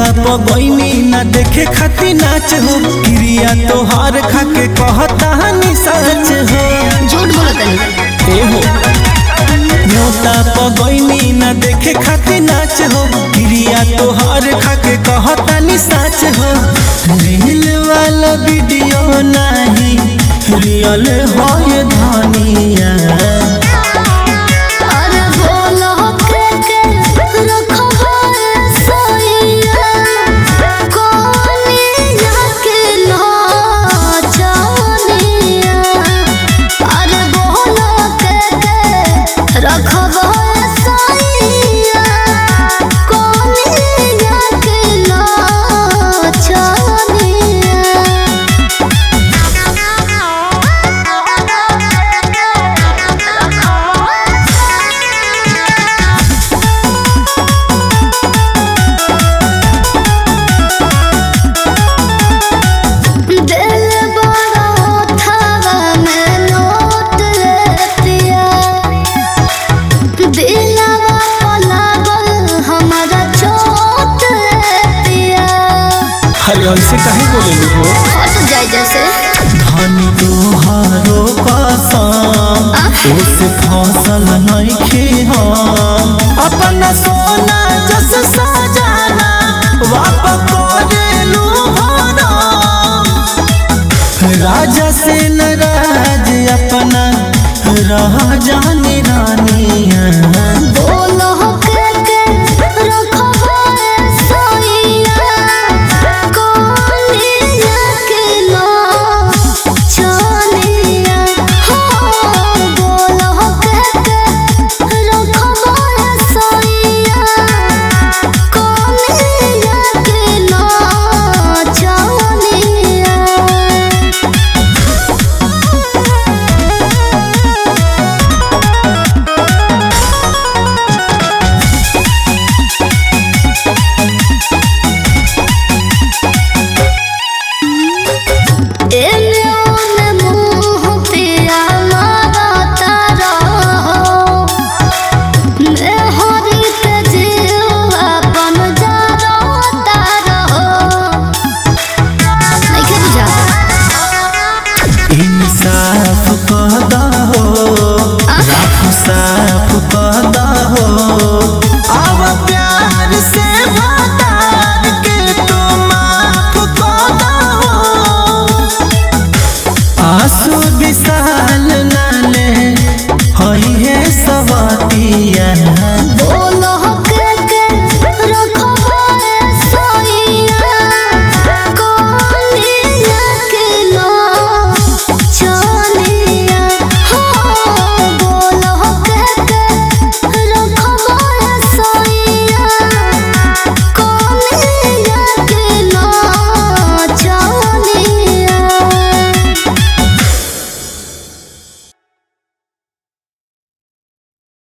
पगैनी ना देखे खाती नाच हो क्रिया तोहार खाके कहता हनी सच हो झूठ बोलो तनी ए हो न्योता पगैनी ना देखे खाती नाच हो क्रिया तोहार खाके कहता नी सच हो रील वाला वीडियो नहीं रियल हो ये धनिया अरे बोलो के के रखबा सोइया कोनिया के नाचनिया अरे बोलो के के रखबा सोइया कोनिया के नाचनिया दिल बड़ा थावा में नोट लेतिया दिलवा पलागल हमारा चोट लेतिया अरे ऐसे काहे बोले हो हट जाए जैसे धनी तोहारो कसम ओसे फसल नइखे हम अपना सोना जस सजाना वापस करेलू भरम राजा से नाराज अपना रह जानी रानिया बोलो के के रखबा सोइया कोनिया के नाचनिया हो बोलो के के रखबा सोइया कोनिया के नाचनिया एने ओने मुँह पिया मारता रहो मेहरी के जीव अपन जरता रहो नइखे बुझाता इंसाफ कहदा हो राख साफ कहदा हो अब प्यार से भतार के तू माफ कहदा हो आंसू विशाल न